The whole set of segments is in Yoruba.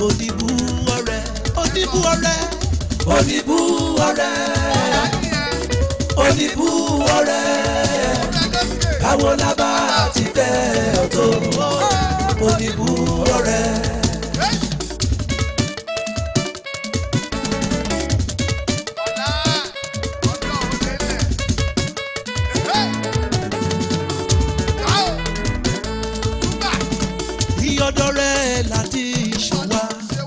oníbú ọ̀rẹ́ oníbú ọ̀rẹ́ oníbú ọ̀rẹ́ oníbú ọ̀rẹ́ káwọn lábá ti fẹ́ ọ̀tọ̀ oníbú ọ̀rẹ́. ìyọ̀dọ̀ rẹ̀ láti ṣọwá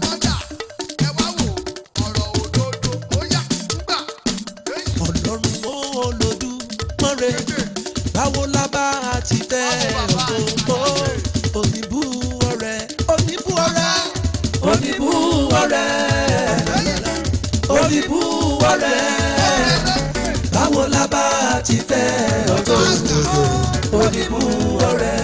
ọlọ́run olódù mọ́re báwo lábá ti fẹ́ ọ̀tọ̀ oníbú ọ̀rẹ́ oníbú ọ̀rẹ́ oníbú ọ̀rẹ́ oníbú ọ̀rẹ́ báwo lábá ti fẹ́ ọ̀tọ̀ oníbú ọ̀rẹ́.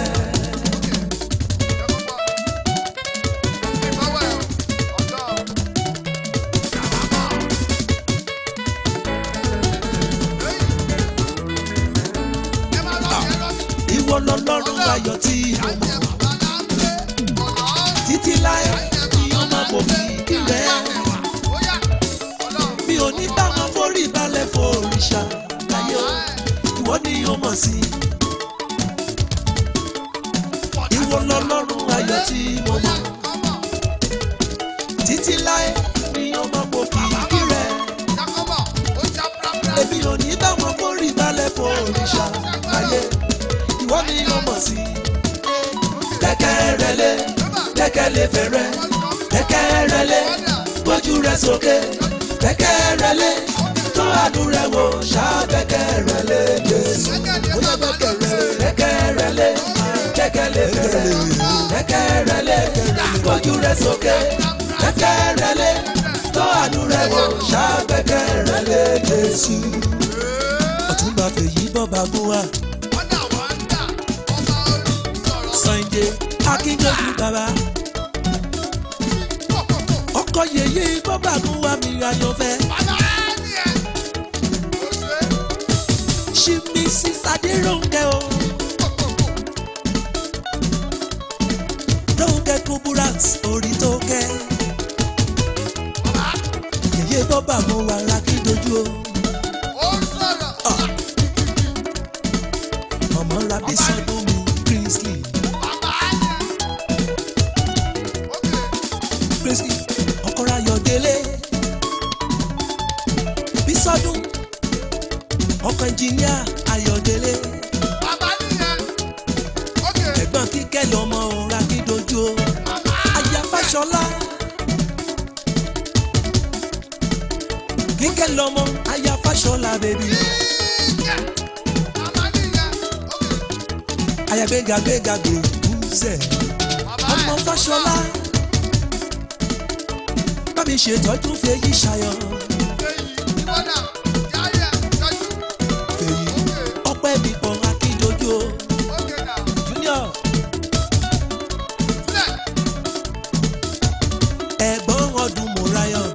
ìwọ lọlọ́run ayọ̀ tí mo mọ̀ títí láé ni ọmọ kò fi kí rẹ̀ mi ò ní bá wọn forí balẹ̀ fòrìṣà láyé o ìwọ ni o mọ̀ sí ìwọ lọlọ́run ayọ̀ tí mo mọ̀ títí láé ni ọmọ kò fi kí rẹ̀ èmi ò ní bá wọn forí balẹ̀ fòrìṣà láyé ìwọ ni o mọ̀ sí kẹ́kẹ́ rẹ̀ lé kẹ́kẹ́ lè fẹ́rẹ́ kẹ́kẹ́ rẹ̀ lé gbójú rẹ̀ sókè kẹ́kẹ́ rẹ̀ lé tó àánú rẹ̀ wò ṣá kẹ́kẹ́ rẹ̀ lé Jésù bóyá kẹ́kẹ́ rẹ̀ lé kẹ́kẹ́ rẹ̀ lé kẹ́kẹ́ lè fẹ́rẹ́ kẹ́kẹ́ rẹ̀ lé gbójú rẹ̀ sókè kẹ́kẹ́ rẹ̀ lé tó àánú rẹ̀ wò ṣá kẹ́kẹ́ rẹ̀ lé Jésù. ọ̀túnba fèyí bọ́ba gún wa Sunday akíndójú bàbá ọkọ yèyé bọ́ba gún wa mi ayọ̀fẹ́ ṣí mi sí sadéròǹkẹ́ o róǹkẹ́ kuburat orí tó kẹ́ yèyé bọ́ba gún wa lakíndójú o ọmọ rabi sọdún mi Kingsley Kingsley ọkọ̀ra yọ̀délé bísọ́dún ọkọ̀ ẹnjìníà ayọ̀délé ẹ̀gbọ́n kíkẹ́ lọ́mọ òun akídojú o aya fáṣọlá kíkẹ́ lọ́mọ aya fáṣọlá bèbí aya gbéga gbéga gbèkúzẹ̀ ọmọ fáṣọlá bámi ṣètọ́jú fèyí ṣayọ fèyí ọpẹ́ mi pọ̀ akídojú o junior ẹ̀gbọ́n ọdún mọ̀ráyọ̀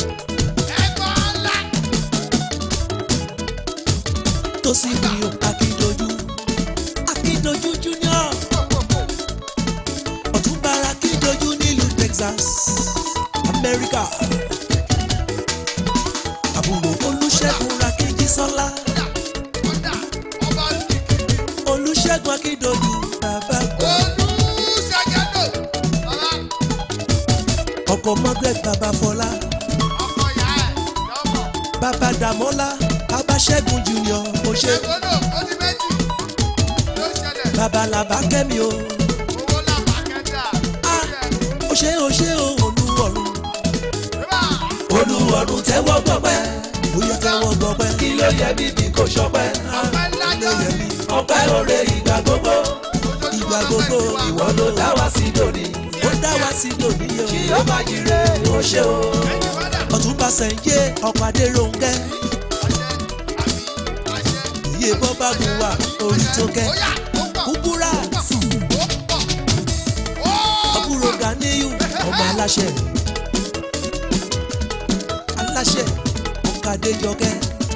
tó sì mi ò akídojú akídojú junior ọ̀túnba akídojú nílùú Texas Amẹ́ríkà àbúrò olùṣègùn rakíjí sọ́lá olùṣègùn akídojú bàbá gbọ́ ọkọ̀ Margaret bàbá fọlá bàbá dàmọ́lá bàbá ṣẹ́gun junior ọ̀ṣẹ́ bàbá làbá kẹ́mi o ah ọ̀ṣẹ́ ọ̀ṣẹ́ o olúwọ̀run olúwọ̀run tẹ́wọ́ gbọ́pẹ́ bóyá tẹ́wọ́ gbọ́pẹ́ kí ló yẹ mí bí kò ṣọpẹ́ ló yẹ mí ọpẹ́ òre ìgbà gbogbo ìgbà gbogbo ìwọ ló dá wá sí lónìí ó dá wá sí lónìí o kí ó má jire ó ṣe o ọ̀túnba sẹ̀ǹjẹ́ ọ̀pàdé ronkẹ́ iye bọ́bá bu wa orí tó kẹ́ kúkúrà àbúrò Ganiyu ọmọ aláṣẹ aláṣẹ ọ̀kadéjọkẹ́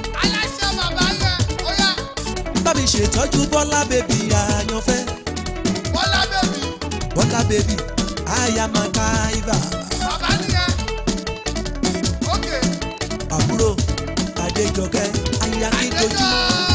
bámi ṣètọ́jú bọ́lá bèbí àyànfẹ́ bọ́lá bèbí àyàmàkà ibà Adéjọkẹ́ Ayakídojú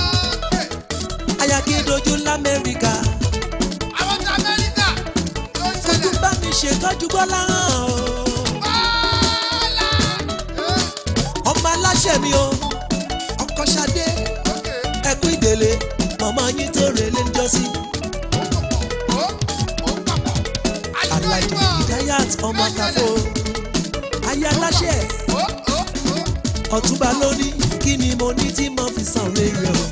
Ayakídojú l'Amẹ́ríkà Àwọn ti Amẹ́ríkà ló ń ojú ṣẹlẹ̀. bá mi ṣètọ́jú Bọ́lá hàn o Bọ́lá. ọmọ aláṣẹ mi o ọkọ Ṣadé Ókè. ẹkú ìdèlè mọ̀mọ́ yín tó relé ń jọ́sí Ó ó papọ̀. Àyùbọ̀ Alájí ìbọ̀. Hidayat ọmọ kàfó ayé aláṣẹ Ó ó ó. ọ̀túnba lóní kí ni mo ní tí mo fi san rere o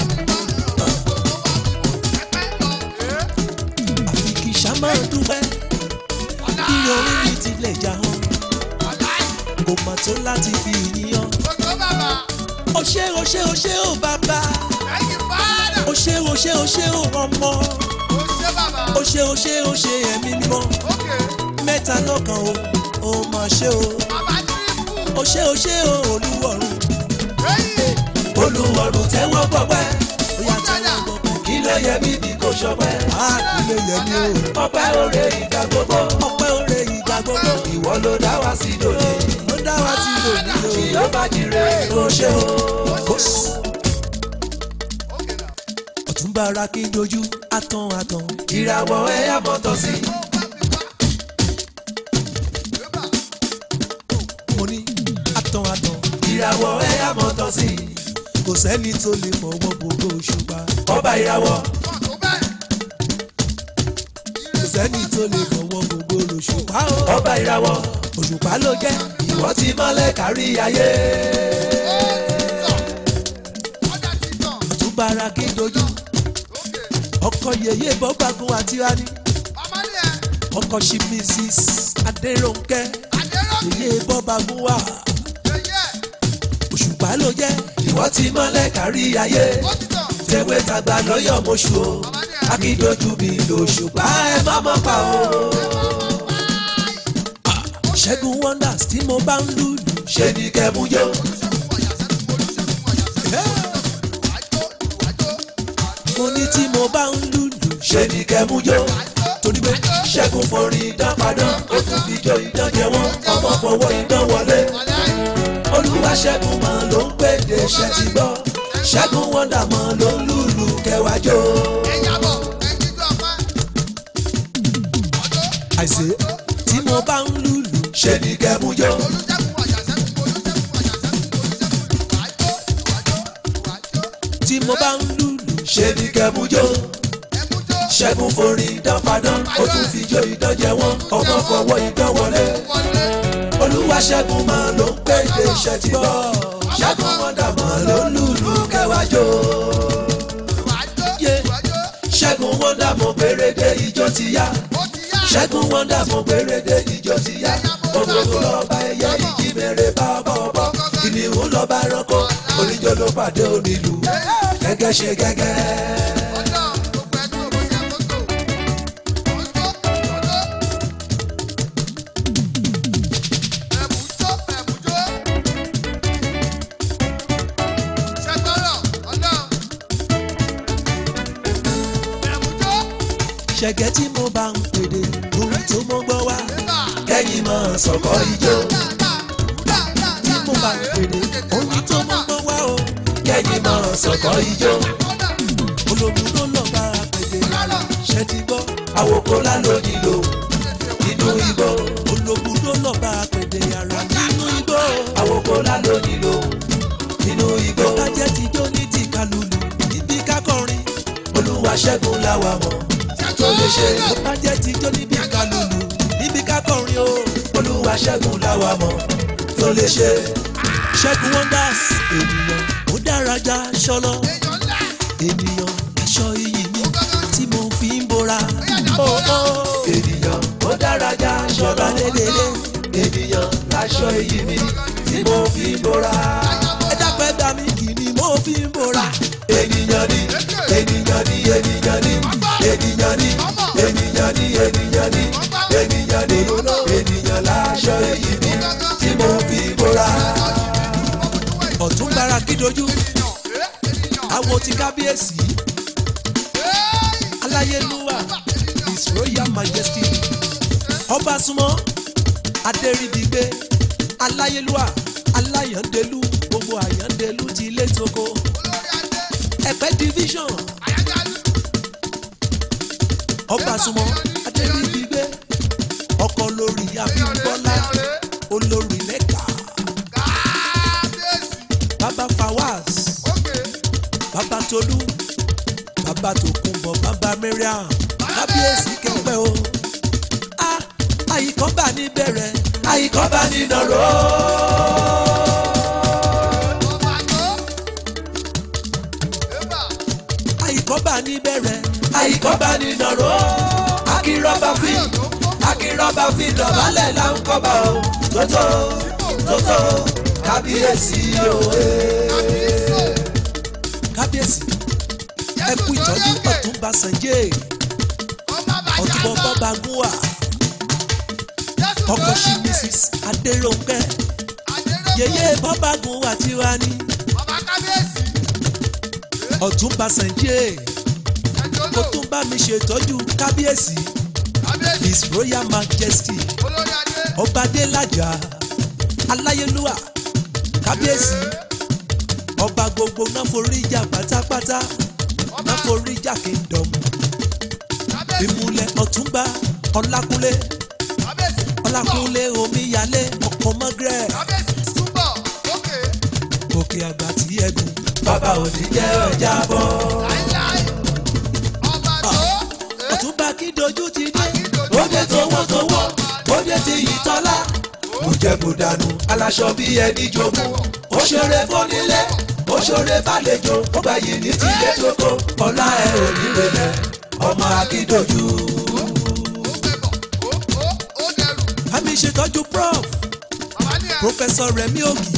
àfi kì í ṣàmọ́ dúpẹ́ kí orí mi ti lè jà hàn kò mà tó láti fi ìyàn o ṣé o ṣé o ṣé o bàbá o ṣé o ṣé o ṣé o ọmọ o ṣé o ṣé o ṣé ẹ̀mí mímọ́ mẹ́ta lọ́kàn o o mà ṣe o o ṣé o ṣé o olúwọ̀run olúwọ̀run tẹ́wọ́ gbọ́pẹ́ ó yá tẹ́wọ́ gbọ́pẹ́ kí ló yẹ mí bí kò ṣọpẹ́ á kí ló yẹ mí o ọpẹ́ òre ìgbà gbogbo ọpẹ́ òre ìgbà gbogbo ìwọ ló dá wa sí lónìí ló dá wa sí lónìí o kí ló bá jire kó ṣe o. ọ̀túnba ara kí n dojú àtàn àtàn ìràwọ̀ ẹ̀yà mọ́tò sí. mo ní àtàn àtàn ìràwọ̀ ẹ̀yà mọ́tò sí. kò sẹ́ni tó lè fọwọ́ gbogbo òṣùpá. ọba ìràwọ̀ kò sẹ́ni tó lè fọwọ́ gbogbo òṣùpá. ọba ìràwọ̀ òṣùpá ló jẹ́ ìwọ ti mọ́lẹ̀ kárí ayé. ọ̀túnba ara kí n dojú ọkọ yèyé bọ́gbàgùn àti rani ọkọ ṣí mrs adéròǹkẹ́ yèyé bọ́gbàgùn wà òṣùpá ló jẹ́ ìwọ ti mọ́lẹ̀ kárí ayé tẹ̀wé tàgbà lọ́yọ̀ mọ́ṣù o akídojú mi lòṣùpá ẹ má mọ́ pa o. ṣẹ́gun wonders tí mo bá ń lùlù ṣe ni kẹ́mu yó. mo ní tí mo bá ń lùlù ṣe ni kẹ́mu yó. torí pé ṣẹ́gun forin idán padà ó tún fi jó idán jẹ wọ́n ọmọ fọwọ́ idán wọlé olúwa ṣẹ́gun mọ́ ló ń pèdè ṣẹ́ ti gbọ́ ṣẹ́gun wọ́ndà mọ́ ló ń lùlù kẹwàá jó. àìsè tí mo bá ń lùlù ṣe ni kẹ́mu jó. tí mo bá ń lùlù ṣe ni kẹ́mu jó. ṣẹ́gun forin idán padà ó tún fi jó idán jẹ wọ́n ọmọ fọwọ́ idán wọlé olúwa ṣẹ́gun mọ́ ló ń pèdè ṣẹ́ ti gbọ́ ṣẹ́gun wọ́ndà mọ́ ló ń lùlù kẹwàá jó. ṣẹ́gun wọ́ndà mọ́ péréde ìjọ ti yá ṣẹ́gun wọ́ndà mọ́ péréde ìjọ ti yá ògógó lọ́ba ẹ̀yẹ ìjímèrè bá bọ̀bọ̀ kìnìún lọ́ba ẹranko oníjó ló pàdé onílù gẹ́gẹ́ ṣe gẹ́gẹ́. ṣẹ̀gẹ́ tí mo bá ń pèdè orin tó mọ́ gbọ́ wá kẹ́yìn mọ́ sọ̀kọ́ ijó tí mo bá ń pèdè orin tó mọ́ gbọ́ wá o kẹ́yìn mọ́ sọ̀kọ́ ijó ológun ló lọ bá a pèdè ṣẹ́ ti gbọ́ àwòkọ́ lálọ́ nílò nínú igbó ológun ló lọ bá a pèdè ara nínú igbó àwòkọ́ lálọ́ nílò nínú igbó kájẹ́ ti jó ní tìkalùlù níbi kákọrin olúwa ṣẹ́gun láwa mọ̀ tó lè ṣe. ó bá jẹ́ tijọ́ níbi ká lùlù níbi ká kọrin o. olúwa ṣẹ́gun láwa mọ̀ tó lè ṣe. ṣẹ́gun wonders ènìyàn ó dára já ṣọlọ. ènìyàn aṣọ iyì mi tí mo fi ń bora. ènìyàn ó dára já ṣọlọ. lélẹ́lẹ́ ènìyàn aṣọ iyì mi tí mo fi ń bora. ẹ dápẹ́ dá mi kì ni mo fi ń bora. ènìyàn ni ènìyàn ni ènìyàn ni ènìyàn ni ènìyàn ni ènìyàn ni ènìyàn ni ènìyàn láṣọ èyí mi tí mo fi bora. ọ̀tún gbára kídojú awo ti kábíyèsí aláyélúwà his royal majesty ọba súnmọ́ adéríbigbé aláyélúwà aláyàndélú gbogbo gbogbo àyàndélú ti lé toko olórí adé ẹ̀pẹ́ division àyájáde ọba súnmọ́ adébíyígbé ọkọ lórí abímbọ́lá olórí lẹ́ka kábíyèsí bàbá fawaz òkè bàbá tolú bàbá tòkunbọ̀ bàbá mariam kábíyèsí kẹpẹ́ o a àyíkọ́ bá ní bẹ̀rẹ̀ àyíkọ́ bá ní nàró. ọba tó ébà àyíkọ́ bá ní bẹ̀rẹ̀ àyíkọ́ bá ní nàró. akínrọ́bà fi akínrọ́bà fi dọ̀bálẹ̀ là ń kọ́ba o tótó tótó kábíyèsí o. kábíyèsí kábíyèsí ẹ kú ìtọ́jú ọ̀túnba sànjẹ́ ọba bàjẹ́ ọ̀túnbọ̀ àbọ̀ bọ́ba gúnwà jésù ọkọ̀ sí lókè mrs adéròǹkẹ́ àdéròkè yèyé bọ́ba gúnwà tiwa ní ọba kábíyèsí ọ̀túnba sànjẹ́ ẹjọ́ kó lò tún bá mi ṣètọ́jú kábíyèsí kábíyèsí his royal majesty olórí adé ọba adélájà aláyélúwà kábíyèsí ọba gbogbo náforíjà pátápátá ọba náforíjà kingdom kábíyèsí ìmúlẹ̀ ọ̀túnba ọlákúnlé kábíyèsí ọlákúnlé omíyalé ọkọ̀ mọ́gírẹ̀ kábíyèsí túbọ̀ òkè òkè àgbà tí ẹ̀gùn bàbá òní jẹ́ ọjà bọ̀. láíláí ọba tó ọ̀túnba kí dojú ti dé Akídojú. ó dé towó towó ó dé ti yìí tọ́lá mo jẹ́ kó dànù aláṣọ bí ẹni jogún ó ṣeré fónílé ó ṣeré fàlejò ó gbà yìí ní tìlé tókó ọlá ẹ ò ní rẹlẹ̀ ọmọ akídojú. ó gbé bọ̀ ó ó ó dẹrù àmì ìṣètọ́jú prof bàbá ní ẹ professor remi ogi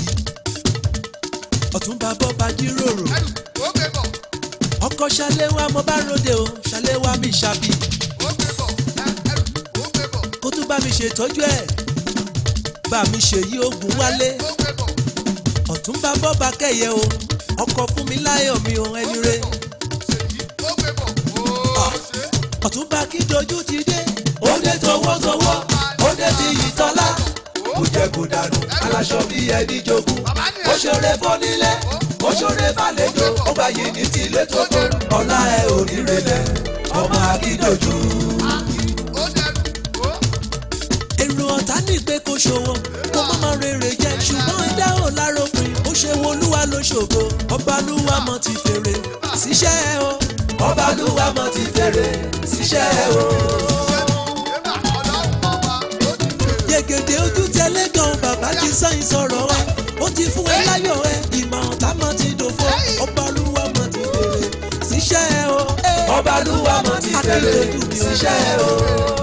ọ̀túnba bọ́ba jíròrò ẹrù ó gbé bọ̀ ọkọ̀ ṣàléwá mo bá ròde o ṣàléwá mi ṣàbí ó gbé bọ̀ ẹ ẹrù ó gbé bọ̀ kó tún bá mi ṣètọ́jú ẹ̀ bá mi ṣèyí ogun wálé ó gbé bọ̀ ọ̀túnba bọ́ba kẹyẹ o ọkọ̀ fún mi láyọ̀ mi o ẹni re ṣèyí ó gbé bọ̀ ó ṣe ọ̀túnba kí dojú ti dé. ó dé tọwọ́tọwọ́ ó dé ti yìí tọ́lá ó jẹ́ kó dànù aláṣọ bí ẹni jogún bàbá ní ó ẹ ṣeré fónílé ó ṣeré fàlejò ó gbà yìí ní tìlé tókó ọlá ẹ ò ní relẹ̀ ọmọ akídojú. ó dẹrù ó èrò ọ̀tá ní pé kó ṣòwò kó má má rere jẹ ṣùgbọ́n ẹ̀dá ò lárópin ó ṣe wo olúwa ló ṣògo ọbalúwa mọ ti fèrè síṣẹ́ ẹ o ọbalúwa mọ ti fèrè síṣẹ́ ẹ o. ébà ọlọ́run ọba ó ti fèrè yegede ojú tẹlẹ gan bàbá ti sáyìn sọ̀rọ̀ ẹ ó ti fún ẹ láyọ̀ ẹ ìmọ̀ ọ̀tá mọ ti dòfo ọbalúwa mọ ti fèrè síṣẹ́ ẹ o. ọbalúwa mọ ti fèrè síṣẹ́ ẹ o.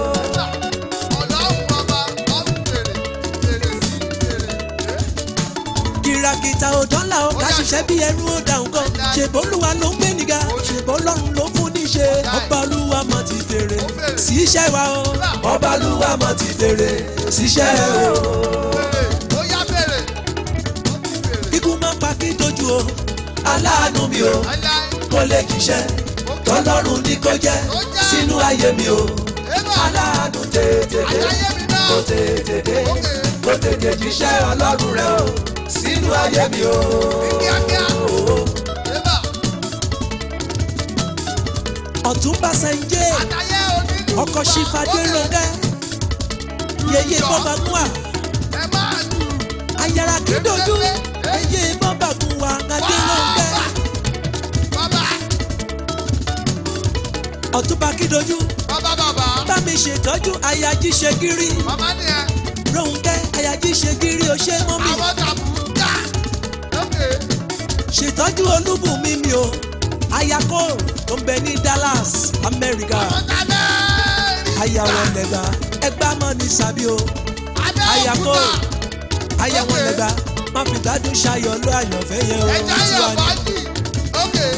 ọlọ́run ọba ó ti fèrè fèrè sí fèrè kìràkìtà ò dọ́là ó ká ṣiṣẹ́ bí ẹrú ó dáhùn kan ṣèbó olúwa ló ń gbé níga ṣèbó ọlọ́run ló fún níṣe ọba olúwa mọ̀ ti fèrè sí iṣẹ́ wa o ọba olúwa mọ̀ ti fèrè sí iṣẹ́ o. fèrè ó yá fèrè ó ti fèrè kíkú má pa kí dojú o aláàánú mi o láíláí kó lè jíṣẹ́ tọ́lọ́run ní kó jẹ́ sínú ayé mi o ébà aláàánú tètè dé àtàyè mi náà kó tètè dé kó tètè jíṣẹ́ ọlọ́run rẹ o sínú ayé mi o. kíákíá ébà ọ̀túnba sẹ́ńjẹ́ àtàyè onílù ọkọ̀ ṣífàdé rọ̀gẹ́ yeye bọ́ba gún wa ẹ máa lù ayára kí dojú yeye bọ́ba gún wa adé rọ̀gẹ́ bàbá ọ̀túnba kí dojú bàbá bàbá bá mi ṣètọ́jú ayají ṣe gírí bàbá ni ẹ rọ̀ǹkẹ́ ayají ṣe gírí o ṣe mọ́ mi àwọn tàbùkà lókè ṣètọ́jú olúbùnmi mi o ayako tó ń bẹ ní Dallas Amẹ́ríkà àwọn tàbẹ́ ayàwọ̀ lẹ́gbà ẹgbà mọ́ ní sàbí o ayako ayàwọ̀ lẹ́gbà má fi gbádùn ṣayọ̀ ló àyànfẹ́ yẹn o ẹja tiwa yọ ni. bájì lókè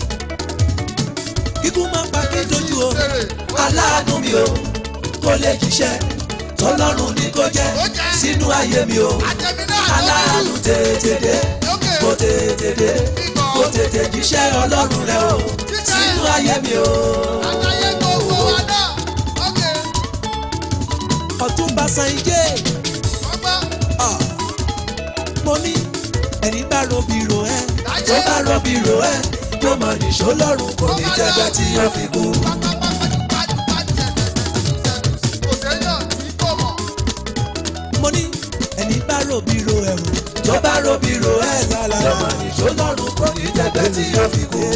kíkú má pa kí dojú o fèrè aláàánú mi o kó lè jíṣẹ́ tọ́lọ́run ní kó jẹ́ sínú ayé mi o àtẹ̀mí náà aláàánú tètè dé lókè kó tètè dé kó tètè jíṣẹ́ ọlọ́run rẹ o sínú ayé mi o. àtàyè gbogbo wa náà lókè ọ̀túnba sanyijé ọgbọ́n mo ní ẹni bá bá robi ro ẹ tó bá robi ro ẹ yóò mọ nìṣó lọ́rùn kò ní jẹ́gbẹ́ tí yóò fi kú. mo ní ẹni bá robi ro ẹ o tó bá robi ro ẹ lálá yóò mọ nìṣó lọ́rùn kò ní jẹ́gbẹ́ tí yóò fi kú.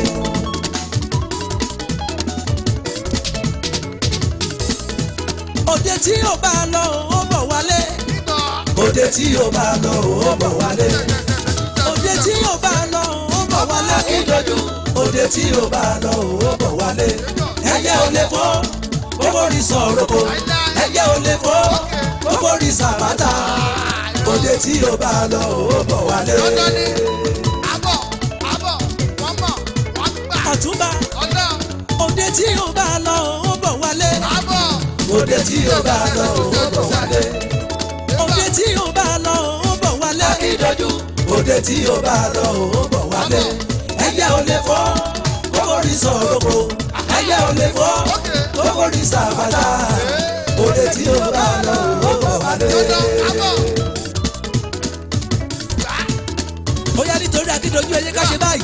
òde tí yóò bá lọ ó bọ̀ wálé òde tí yóò bá lọ ó bọ̀ wálé òde tí yóò bá lọ ó bọ̀ wálé akíndójú òde tí yóò bá lọ ó bọ̀ wálé ẹyẹ ò lè fọ́ gbogbo rí sọ̀rọ̀ kò ẹyẹ ò lè fọ́ gbogbo rí sàbátà òde tí yóò bá lọ ó bọ̀ wálé. ọ̀túnba òde tí yóò bá lọ ó bọ̀ wálé òde tí yóò bá lọ ó bọ̀ wálé òde tí yóò bá lọ ó bọ̀ wálé akíndójú òde tí yóò bá lọ ó bọ̀ wálé ẹyẹ ò lè fọ́ gbogbo rí sọ̀rọ̀ kò ẹyẹ ò lè fọ́ gbogbo rí sàbátà òde tí yóò bá lọ ó bọ̀ wálé. ó yá nítorí akíndójú ẹyẹ ká ṣe báyìí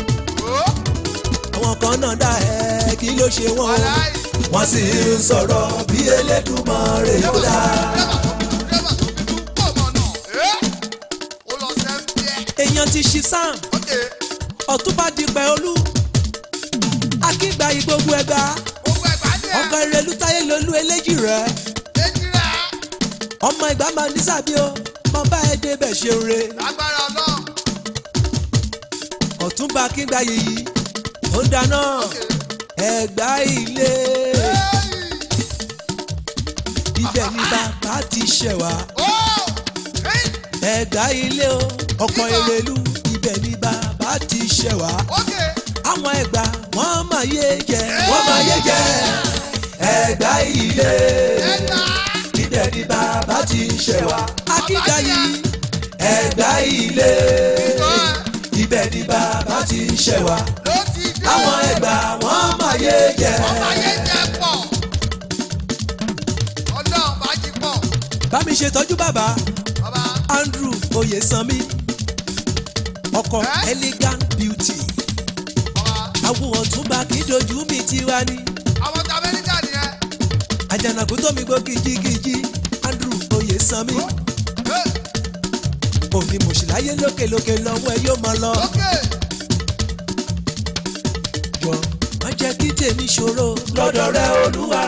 àwọn kan náà dá ẹ kí ló ṣe wọ́n wọ́n sì ń sọ̀rọ̀ bí Elédùmarè ló dá. èèyàn ti ṣí sam ọ̀túnba dípẹ́ olú akígba ìgbógun ẹgbà ọkọ ìrẹ̀lú táyé lolú eléjì rẹ̀ ọmọ ìgbà máa ní sàbí o mo bá ẹ débẹ̀ ṣe re ọ̀túnba akígba yìí ó ń dáná ẹgbà ilé ibẹ̀ ni bàbá ti ṣẹ̀ wá ẹgbà ilé o ọkọ ìrẹ̀lú ibẹ̀ ni bàbá ti ṣẹ̀ wá àwọn ẹgbà wọ́n máa yé jẹ wọ́n máa yé jẹ ẹgbà ilé ibẹ̀ ni bàbá ti ṣẹ̀ wá akíga yìí ẹgbà ilé ibẹ̀ ni bàbá ti ṣẹ̀ wá àwọn ẹgbà wọ́n máa yé jẹ. bá mi ṣètọ́jú bàbá Andrew Oyesanmi ọkọ Eh? elegant beauty awo ọ̀túnba kì í dojú mi tiwa ni àjànàkú tó mi gbó kìjikìji Andrew Oyesanmi òní mòṣìláyé lókèlókè lọ́wọ́ ẹ yóò máa lọ jọ má jẹ́ kí tèmi ṣòro lọ́dọ̀ rẹ olúwa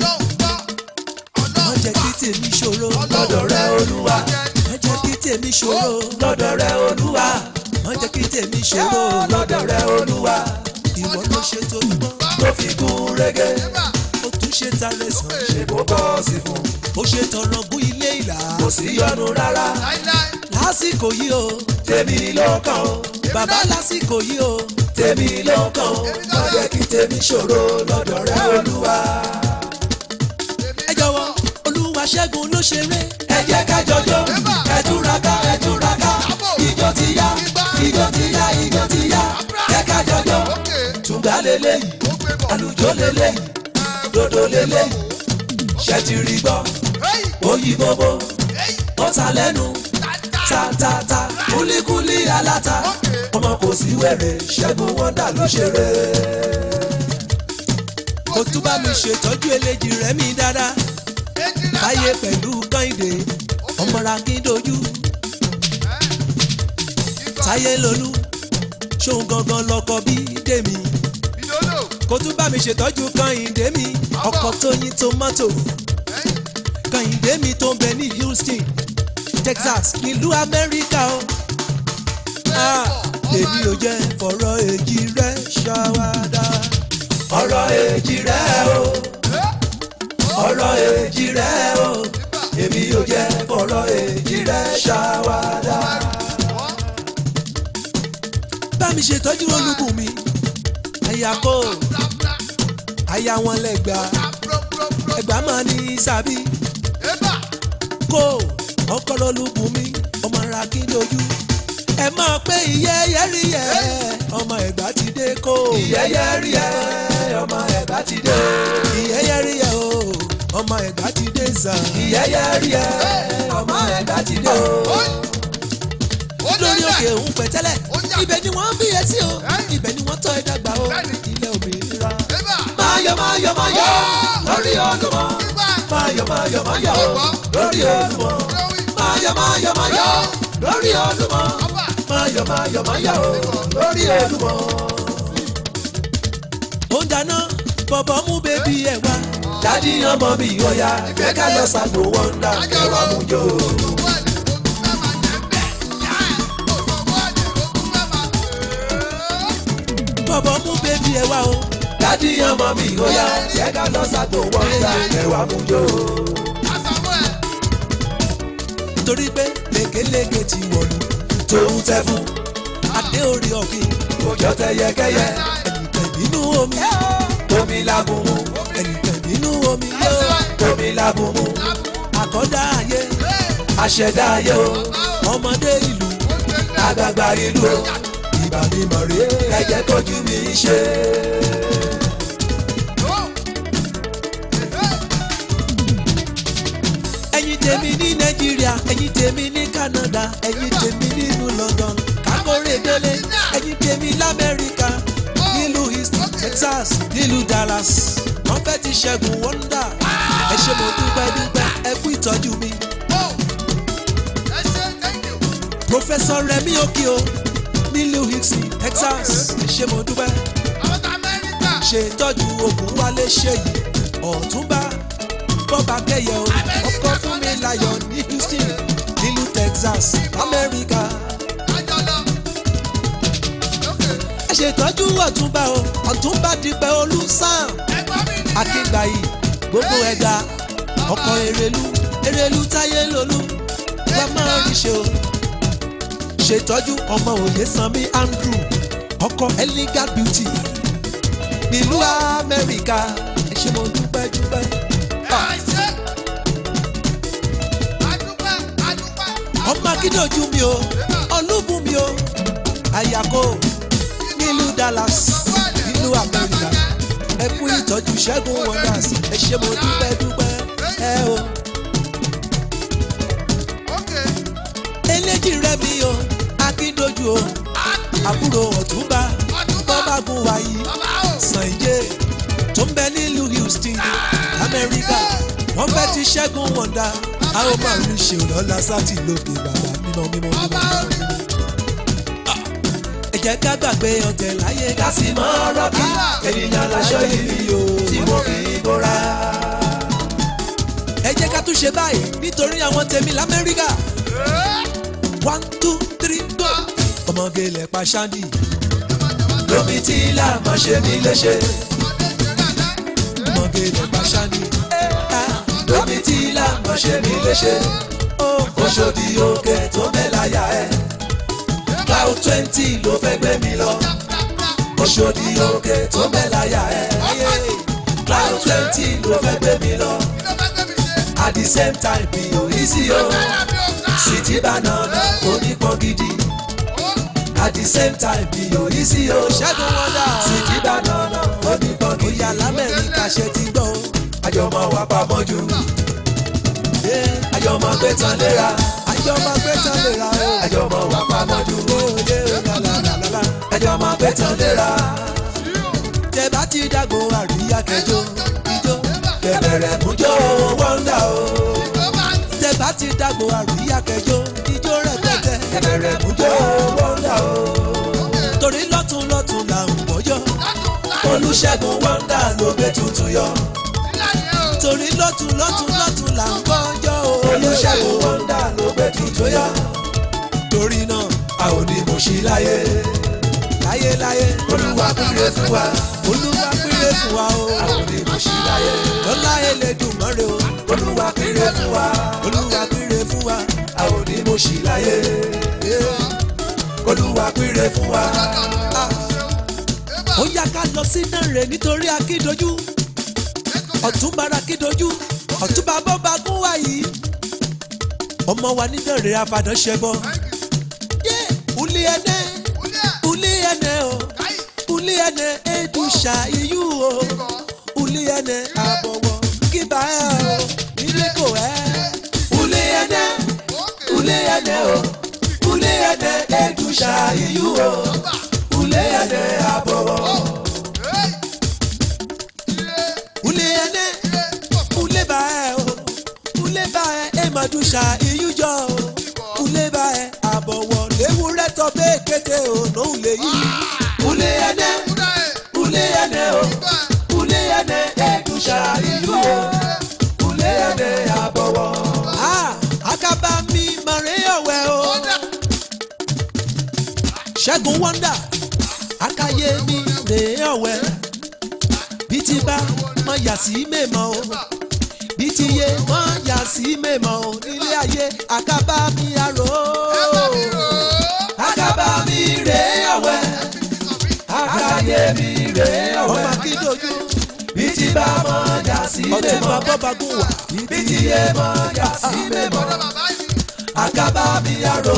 má jẹ́ kí tèmi ṣòro lọ́dọ̀ rẹ olúwa má jẹ́ kí tèmi ṣòro lọ́dọ̀ rẹ olúwa má jẹ́ kí tèmi ṣòro lọ́dọ̀ rẹ olúwa ìwọ ló ṣe tó gbọ́ ló fi gún régé ó tún ṣe tarẹ̀ sàn ṣe bó bọ́ sí fún ó ṣe tọrọ gún ilé ìlà kò sí yọnu rárá lásìkò yìí o tèmi ló kàn o bàbá lásìkò yìí o tèmi ló kàn o má jẹ́ kí tèmi ṣòro lọ́dọ̀ rẹ olúwa. ẹ jọ̀wọ́ olúwa ṣẹ́gun ló ṣeré ẹ jẹ́ ká jọjọ́ ẹ túraká ẹ túraká ijó ti yá ijó ti yá ijó ti yá ẹ ká jọjọ́ tùǹgbà lélẹ́yìí àlùjọ lélẹ́yìí dodo lélẹ́yìí ṣẹ́tìrì gbọ́ oyí bóbó ó ta lẹ́nu tatata kúlíkúlí aláta ọmọ kò sí wẹ̀rẹ̀ ṣẹ́gun wọ́ndà ló ṣeré. kò tún bá mi ṣètọ́jú eléjì rẹ̀ mi dáadáa báyé pẹ̀lú kọ́hìndé ọmọra kíndójú táyé lolú ṣóun gangan lọkọ bí dèmi kò tún bá mi ṣètọ́jú kọ́hìndé mi ọkọ̀ tóyin tomato kọ́hìndé mi tó ń bẹ ní Houston Texas nílùú Amẹ́ríkà o. Ah, èmi ò jẹ́ fọ̀rọ̀ èjì rẹ̀ ṣàwádà. ọ̀rọ̀ èjì rẹ̀ o ọ̀rọ̀ èjì rẹ̀ o èmi ò jẹ́ fọ̀rọ̀ èjì rẹ̀ ṣàwádà. bá mi ṣètọ́jú olúbùnmi àyà kò àyà wọn lẹ́gbà ẹgbà máa ní sàbí kò ọkọlọ olúbùnmi ọmọ ara kí lójú ẹ máa pé ìyẹ́yẹ́ rí ẹ ọmọ ẹ̀gbá ti dé kó. ìyẹ́yẹ́ rí ẹ ọmọ ẹ̀gbá ti dé. ìyẹ́yẹ́ rí ẹ o ọmọ ẹ̀gbá ti dé sàn. ìyẹ́yẹ́ rí ẹ ọmọ ẹ̀gbá ti dé o. lórí òkè òun pẹ̀tẹ́lẹ̀ ibẹ̀ ni wọ́n bí etí o ibẹ̀ ni wọ́n tọ́ ẹ dàgbà o ilẹ̀ òmìnira. máyọ̀ máyọ̀ máyọ̀ lórí olúmọ máyọ̀ máyọ̀ máyọ̀ lórí olúmọ máyọ̀ máyọ̀ máyọ̀ lórí olúmọ máyọ̀ máyọ̀ máyọ̀ lórí olúmọ. ó ń dáná bọ̀bọ̀ mú bébí ẹ̀ wá dádì ọmọ mi ò yá jẹ́ ká lọ ṣàgbò wọ́ndà ẹ̀wà mú jò. bọ̀bọ̀ mú bébí ẹ̀ wá o dádì ọmọ mi ò yá jẹ́ ká lọ ṣàgbò wọ́ndà ẹ̀wà mú jò. torí pé lékeleke ti wọ̀lú tòun tẹ fún adé orí ọ̀gbìn òjò tẹ yẹkẹyẹ ẹnìkan nínú omi omi lábùmù ẹnìkan nínú omi yóò omi lábùmù àkọ́dá ayé aṣẹ̀dá ayé o ọmọdé ìlú àgbààgbà ìlú o ìbàdí mọ̀rẹ́ ẹ jẹ́ kójú mi ṣe. ẹ̀yin tèmi ní nàìjíríà ẹ̀yin tèmi ní canada ẹ̀yin tèmi nínú london kákórè délé ẹ̀yin tèmi lamẹ́ríkà nílùú east texas nílùú dallas wọ́n fẹ́ ti ṣẹ́gun wọ́ndà ẹ ṣé mo dúpẹ́ dúpẹ́ ẹ kú ìtọ́jú mi. professor remi okio nílùú houston texas ẹ ṣé mo dúpẹ́ ṣètọ́jú ogun wálé ṣèyí ọ̀túnba bọ́ba kẹyẹ o ọkọ fún mi láyọ̀ ní houston nílùú texas amẹ́ríkà. ẹ ṣètọ́jú ọ̀túnba o ọ̀túnba dìpẹ́ olùsàn akíngbàyí gbogbo ẹ̀dá ọkọ̀ èrèlú èrèlú táyé lolú wọ́n máa rí ṣe o ṣètọ́jú ọmọ òye sanmi andrew ọkọ̀ eliga beauty nílùú amẹ́ríkà ẹ ṣé mo dúpẹ́ dúpẹ́. ọmọ akíndòjú mi o ọlúbù mi o àyàkó nílùú dallas nílùú amẹ́ríkà ẹ kú ìtọ́jú ṣẹ́gun wonders ẹ ṣé mo dúpẹ́ dúpẹ́ ẹ o. eléjì rẹ mi o akíndòjú o àbúrò ọ̀túnba bọ́bágun wáyé sànjẹ́ tó ń bẹ nílùú houston amẹ́ríkà wọ́n fẹ́ ti ṣẹ́gun wọ̀ndà a ó máa rí ṣe lọ́la sátì lókè bàbá mímọ́ mímọ́ mímọ́ mímọ́. ẹ jẹ́ ká gbàgbé ọ̀tẹ̀ láyé ká sì mọ́ ọ̀rọ̀ kí ènìyàn láṣọ ìlú o tí mo fi bóra. ẹ jẹ́ ká tún ṣe báyìí nítorí àwọn tèmi lamẹ́ríkà. one two three go. ọmọge lẹ̀ pa ṣáńdì. lómi tí ilá máa ṣe mí léṣe. ọmọge lẹ̀ pa ṣáńdì lómi tí ilá mọ̀ ṣe mí léṣe. Oṣòdì òkè tó mẹ́láyà ẹ̀. Cloud twenty ló fẹ́ gbé mi lọ. Oṣòdì òkè tó mẹ́láyà ẹ̀. Cloud twenty ló fẹ́ gbé mi lọ. At the same time mi ò rí sí o. Sìtì banana onípọn gidi. At the same time mi ò rí sí o. Ṣẹ́gun wọ́dà. Sìtì banana onípọn gidi. Ìyá lamẹ́ríkà ṣe ti gbọ́ o àjọmọ̀ wà pamọ́ jù. àjọmọ̀ gbé tán léra. àjọmọ̀ gbé tán léra o. àjọmọ̀ wà pamọ́ jù. àjọmọ̀ gbé tán léra. tẹ̀bá ti dàgbò àríyá kẹjọ ijó. kẹbẹ̀rẹ̀ mújó wọ́ndà o. tẹ̀bá ti dàgbò àríyá kẹjọ ijó rẹpẹtẹ. kẹbẹ̀rẹ̀ mújó wọ́ndà o. torí lọ́tún lọ́tún là ń bọ́jọ́. olùṣègùn wọ́ndà ló gbé tuntun yọ torí lọ́tún lọ́tún lọ́tún là ń kọjọ́ o. olùṣègùn wọ́ndà ló gbé tuntun yá. torí náà a ò ní mo ṣí láyé. láyé láyé. olúwa péré fún wa. olúwa péré fún wa o. a ò ní mo ṣí láyé. lọ́lá Elédùmarè o. olúwa péré fún wa. olúwa péré fún wa. a ò ní mo ṣí láyé. olúwa péré fún wa. ó yá ká lọ sí náà rè nítorí akídojú ọ̀túnba rakídojú ọ̀túnba bọ́ba gún wá yìí ọmọ wa nídọ̀rẹ́ afadàn ṣẹbọ yé uli ẹnẹ uli ẹnẹ o uli ẹnẹ edusha iyú o uli ẹnẹ àbọ̀wọ̀ kíba ẹ o nílé kò ẹ. uli ẹnẹ uli ẹnẹ o uli ede edusha iyu o ule ede abowo ule ede ule ba ẹ o ule ba ẹ emadusha iyu jọ o ule ba ẹ abọwọ lewurẹ tọ bẹẹ kété o n'òun lè yí ule ede ule ede o ule ede edusha iyu o ule ede abọwọ. akaba mi mare ọwẹ o ṣẹ́gun wọ́ndà akáyé mi rè ọ̀wẹ́ bí ti bá mọ yà sí mèmọ́ o bí ti yé mọ yà sí mèmọ́ o nílé ayé akábá mi àrò akábá mi rè ọ̀wẹ́ akáyé mi rè ọ̀wẹ́ ọmọ akíndójú bí ti bá mọ yà sí mèmọ́ ọtí máa bọ́ bagún wà bí ti yé mọ yà sí mèmọ́ akábá mi àrò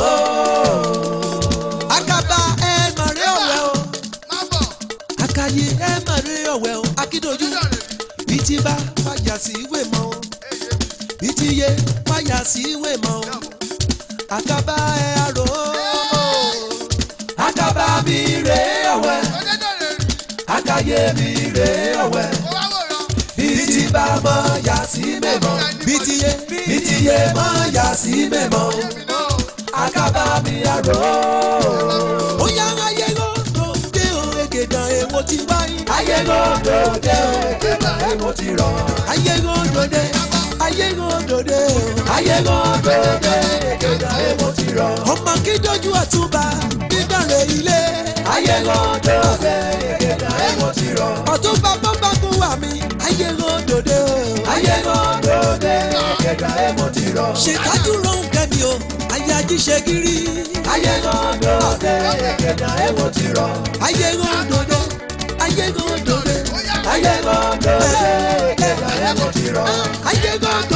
akaba ẹ mọ̀rẹ́ ọ̀wẹ́ o akayi ẹ mọ̀rẹ́ ọ̀wẹ́ o akídojú bí ti bá fàyà sí ìwé mọ́ o bí ti yé fàyà sí ìwé mọ́ o akaba ẹ àrò akaba mi rè ọ̀wẹ́ akaye mi rè ọ̀wẹ́ bí ti bá mọ̀ yà sí mẹ́mọ́ bí ti yé bí ti yé mọ̀ yà sí mẹ́mọ́ akaba mi àrò. ó yá ayé lọ́dọ̀ dé o ègèdàn èwo ti wáyé. ayé lọ́dọ̀ dé o ègèdàn èwo ti rọ̀. ayé lọ́dọ̀ dé ayé lọ́dọ̀ dé o. ayé lọ́dọ̀ dé ègèdàn èwo ti rọ̀. ọmọ kíndójú àtúbà dídàrẹ́ ilé. ayé lọ́dọ̀ dé ègèdàn èwo ti rọ̀. ọ̀túnba bọ́mbàkún wà mí. ayé lọ́dọ̀ dé o. ayé lọ́dọ̀ dé ègèdàn èwo ti rọ̀. ṣèkájú rohùn kẹ́mi o ayají ṣe gírí. ayé lọ́dọ̀ dé ègèdàn èwo ti rọ̀. ayé lọ́dọ̀ dé ayé lọ́dọ̀ dé ayé lọ́dọ̀ dé ègèdàn èwo ti rọ̀. ayé lọ́dọ̀